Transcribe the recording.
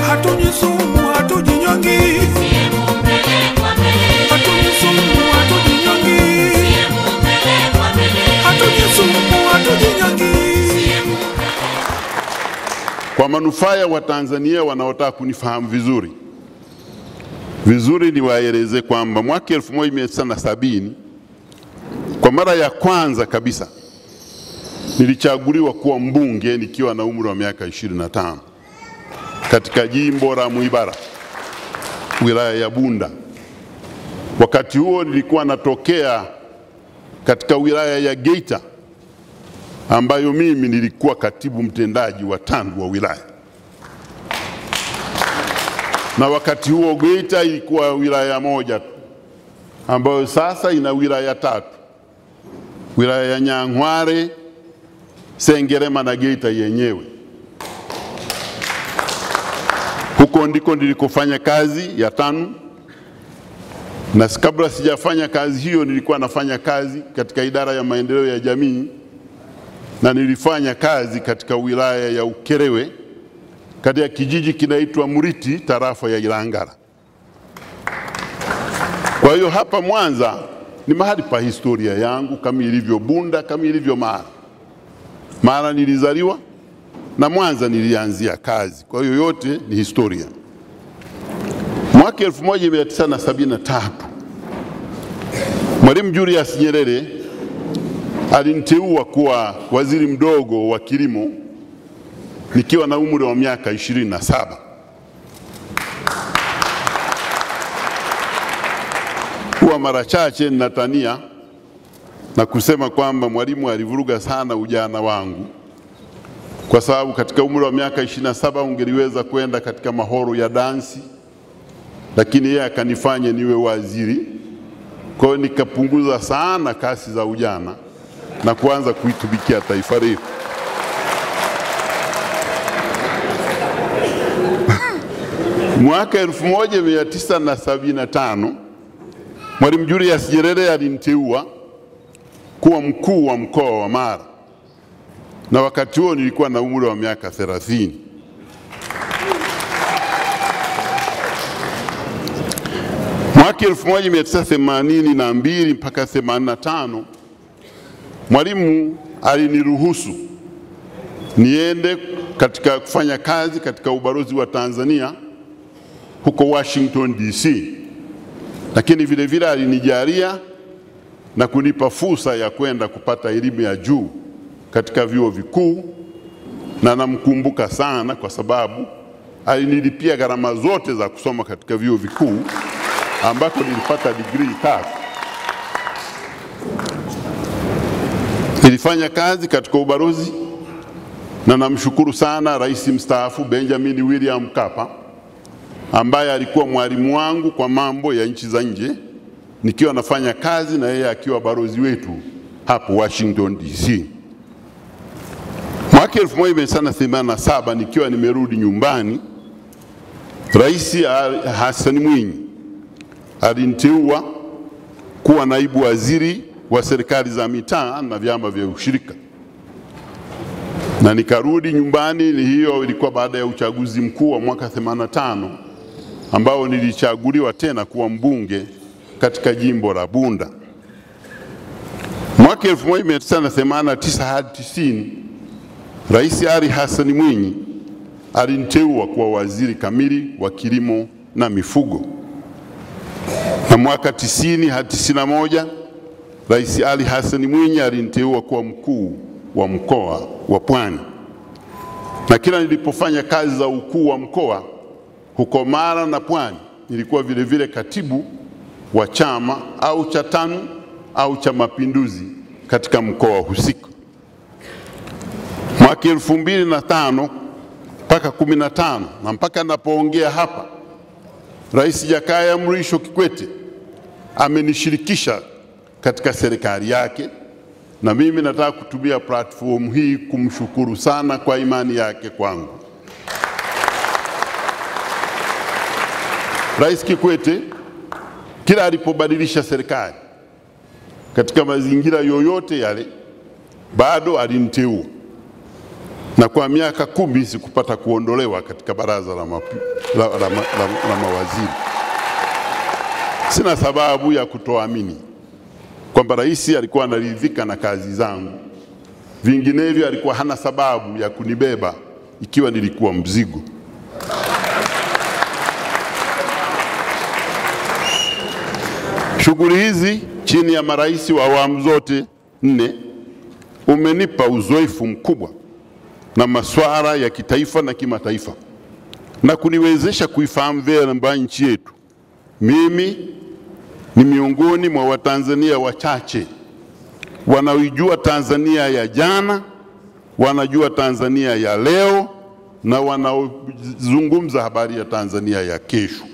hatunywi sumu, hatujinyongi, hatunywi sumu, hatujinyongi, hatunywi sumu, hatujinyongi. Kwa manufaa ya Watanzania wanaotaka kunifahamu vizuri vizuri, niwaeleze kwamba mwaka 1970 kwa mara ya kwanza kabisa nilichaguliwa kuwa mbunge nikiwa na umri wa miaka 25 katika jimbo la Mwibara, wilaya ya Bunda. Wakati huo nilikuwa natokea katika wilaya ya Geita ambayo mimi nilikuwa katibu mtendaji wa TANRU wa wilaya, na wakati huo Geita ilikuwa wilaya moja tu ambayo sasa ina wilaya tatu, wilaya ya Nyang'hwale, Sengerema na Geita yenyewe. Huko ndiko nilikofanya kazi ya TANU, na kabla sijafanya kazi hiyo nilikuwa nafanya kazi katika idara ya maendeleo ya jamii na nilifanya kazi katika wilaya ya Ukerewe katika kijiji kinaitwa Muriti tarafa ya Ilangala. Kwa hiyo hapa Mwanza ni mahali pa historia yangu kama ilivyo Bunda, kama ilivyo Mara. Mara nilizaliwa na Mwanza nilianzia kazi, kwa hiyo yote ni historia. Mwaka 1973 Mwalimu Julius Nyerere aliniteua kuwa waziri mdogo wa kilimo nikiwa na umri wa miaka 27. Huwa mara chache ninatania na kusema kwamba Mwalimu alivuruga sana ujana wangu, kwa sababu katika umri wa miaka 27 ungeliweza kwenda katika mahoro ya dansi, lakini yeye akanifanya niwe waziri. Kwa hiyo nikapunguza sana kasi za ujana na kuanza kuitumikia taifa letu. Mwaka 1975 Mwalimu Julius Nyerere aliniteua kuwa mkuu wa mkoa wa Mara, na wakati huo nilikuwa na umri wa miaka 30. Mwaka 1982 mpaka 85 Mwalimu aliniruhusu niende katika kufanya kazi katika ubalozi wa Tanzania huko Washington DC, lakini vile vile alinijalia na kunipa fursa ya kwenda kupata elimu ya juu katika vyuo vikuu, na namkumbuka sana kwa sababu alinilipia gharama zote za kusoma katika vyuo vikuu ambako nilipata digrii tatu. Nilifanya kazi katika ubalozi na namshukuru sana Rais mstaafu Benjamin William Mkapa ambaye alikuwa mwalimu wangu kwa mambo ya nchi za nje nikiwa nafanya kazi na yeye akiwa balozi wetu hapo Washington DC. Mwaka 1987 nikiwa nimerudi nyumbani, Rais Hassan Mwinyi aliniteua kuwa naibu waziri wa serikali za mitaa na vyama vya ushirika, na nikarudi nyumbani. Hiyo ilikuwa baada ya uchaguzi mkuu wa mwaka 85 ambao nilichaguliwa tena kuwa mbunge katika jimbo la Bunda. Mwaka 1989 hadi 90 Rais Ali Hassan Mwinyi aliniteua kuwa waziri kamili wa kilimo na mifugo, na mwaka 90 hadi 91 Rais Ali Hassan Mwinyi aliniteua kuwa mkuu wa mkoa wa Pwani, na kila nilipofanya kazi za ukuu wa mkoa huko Mara na Pwani, nilikuwa vile vile katibu wa chama au cha TANU au cha Mapinduzi katika mkoa husika. Mwaka elfu mbili na tano mpaka kumi na tano na mpaka napoongea hapa, Rais Jakaya Mrisho Kikwete amenishirikisha katika serikali yake, na mimi nataka kutumia platform hii kumshukuru sana kwa imani yake kwangu. Rais Kikwete kila alipobadilisha serikali katika mazingira yoyote yale, bado aliniteua na kwa miaka kumi sikupata kuondolewa katika baraza la, mapi, la, la, la, la, la mawaziri. Sina sababu ya kutoamini kwamba rais alikuwa anaridhika na kazi zangu, vinginevyo alikuwa hana sababu ya kunibeba ikiwa nilikuwa mzigo. Shughuli hizi chini ya marais wa awamu zote nne umenipa uzoefu mkubwa na masuala ya kitaifa na kimataifa na kuniwezesha kuifahamu vyema nchi yetu. Mimi ni miongoni mwa Watanzania wachache wanaoijua Tanzania ya jana, wanajua Tanzania ya leo na wanaozungumza habari ya Tanzania ya kesho.